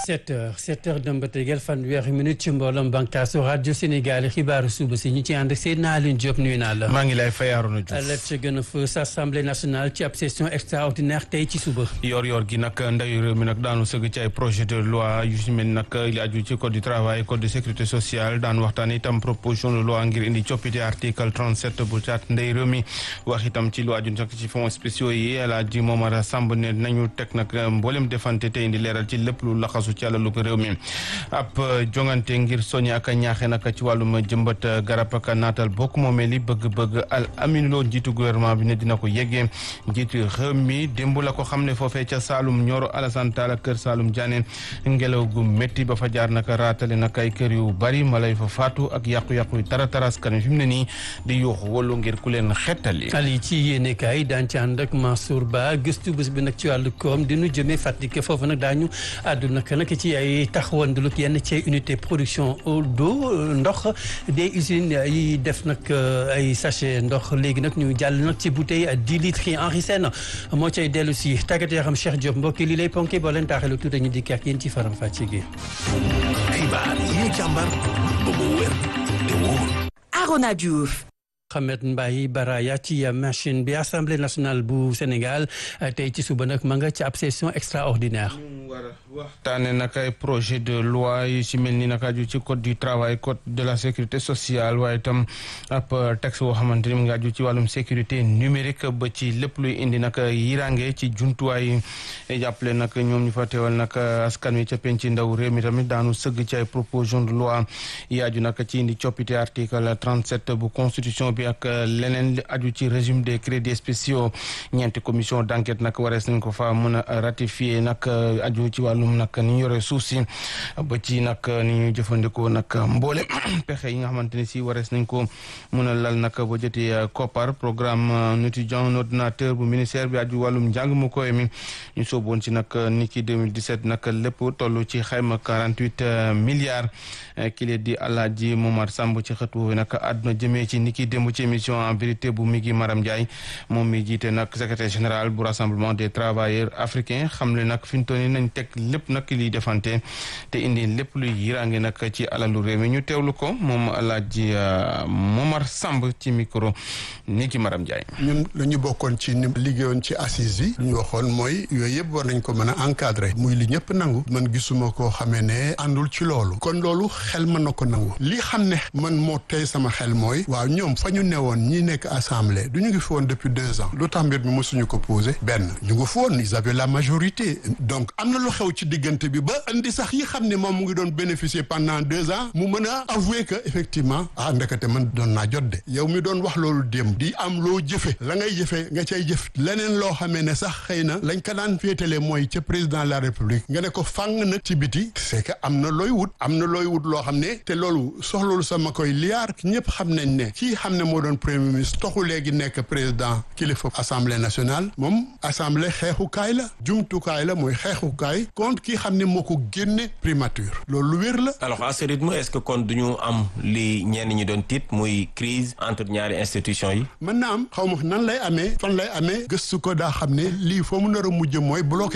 7 heures 7 heures dem ba tegal fanweeri minute ci mbooloom bànqaasu rajo Sénégal xibaaru suba si ñu ci ànd ak Seydina Alioune Diop nuyu naa la. maa ngi lay fay Arouna Diouf. lépp ci gën a fës assemblée nationale ci ab session extraordinaire tey ci suba. yor-yor gi nag ndayu réew mi nag daanu sëgg ci ay projet de loi yu si mel nag li aju ci code du travail code de sécurité sociale daan waxtaan itam proposition de loi ngir indi coppite article 37 bu caat ndey réew mi wax itam ci lu aju nag ci fonds spéciaux yi El Hadji Momar Samb ne nañu teg nag mboolem defante te indi leeral ci lépp lu laxasu ci àlalu réew mi ab jongante ngir soñi ak ñaaxe nag ci wàllum jëmbat garab ak naatal bokk moomee li bëgg-bëgg al aminuloo njiitu gouvernement bi ne dina ko yeggee njiitu réew mi démb la ko xam ne foofee ca Saalum Nioro Alassane Talla kër Saalum Diané ngelaw gu métti ba fa jaar nag raatale nag ay kër yu bari malay fa faatu ak yàqu-yàqu yu tara taraskan fi mu ne nii di yuuxu wolu ngir ku leen xettali ali ci yéene kaay daan ci ànd ak Mansour Ba gëstu bés bi nag ci wàllu koom dinu jëmee Fatick foofu nag daañu àddu nag nag ci ay taxawanduluk yenn ci unité production d'eau ndox des usines yi def nag ay sachet ndox léegi nag ñu jàll nag ci bouteille dix litres yi Henri Sène moo cay dellu si tàggat yoo xam Cheikh Diop mbokki li lay ponké boo leen taaxee lu tuuti ñu dikk ak yéen ci faram fàcce gi. xibaar yi ñu càmbar ba mu wér te wóor. Arona Diouf. Mohamed Mbaye Baraya ci machine bi assemblée nationale bu Sénégal tey ci suba nag ma nga ci ab session extraordinaire. war a waxtaane nag ay projet de loi yi ci mel ni nag aju ci code du travail code de la sécurité sociale waaye itam ab texte boo xamante ni mu ngi aju ci wàllum sécurité numérique ba ci lépp luy indi nag yirange ci jumtuwaay jàppale nag ñoom ñu fa teewal nag askan wi ca penc ndaw réew mi tamit daanu sëgg ci ay proposition de loi yi aju nag ci indi coppite article 37 bu constitution bi ak leneen li aju ci régime des crédits spéciaux ñeenti commission d'enquête nag warees nañ ko fa mën a ratifier nag aju ci wàllum nag ni ñu yore suuf si ba ci nag ni ñuy jëfandikoo nag mboole pexe yi nga xamante ne si warees nañ ko mën a lal nag ba joti koppar programme étudiant ordinateur bu ministère bi aju wàllum njàng mu koy mi ñu sooboon ci nag ni ki 2017 nag lépp toll ci xayma 48 milliards kile di Alaaji Momar Samb ci xët woowu nag àdduna jëmee ci ni ki démb ci émission en vérité bu Migi Maram Ndiaye moom mi jiite nag secrétaire général bu rassemblement des travailleurs africains xam le nag fi ñu toll nii nañ teg lépp nag liy defante te indi lépp luy yiraange nag ci alalu réew mi ñu teewlu ko moom Alaaji Momar Samb ci micro Migi Maram Ndiaye. ñun la ñu bokkoon ci ni liggéeyoon ci assise yi ñu waxoon mooy yooyu yëpp war nañ ko mën a encadrer muy li ñëpp nangu man gisuma koo xamee ne àndul ci loolu kon loolu xel mën na ko nangu li xam ne man moo tey sama xel mooy waaw ñoom fa ñu newoon ñi nekk assemblée du ñu ngi fi woon depuis deux ans lu tax mbir mi mosuñu ko posé benn ñu ngi fi woon ils avaient la majorité donc am na lu xew ci diggante bi ba indi sax yi xam ne moom mu ngi doon bénéficier pendant deux ans mu mën a avouer que effectivement ah ndekete man doon naa jot de yow mi doon wax loolu démb di am loo jëfe la ngay jëfe nga cay jëf leneen loo xamee ne sax xëy na lañ ko daan féetale mooy ca président de la république nga ne ko fàng nag ci biti c'est que am na looy wut am na looy wut loo xam ne te loolu soxloolu sama koy liyaar ñëpp xam nañ ne kii xam ne moo doon premier ministre toxu léegi nekk président kilifa assemblée nationale moom assemblée xeexukaay la jumtukaay la mooy xeexukaay contre kii xam ne moo ko génne primature loolu lu wér la. alors à ce rythme est-ce que kon duñu am li ñenn ñi doon tiit muy crise entre ñaari institutions yi. mën na am xaw ma nan lay amee fan lay amee gëstu ko daa xam ne lii foo mu nar a mujj mooy bloqué.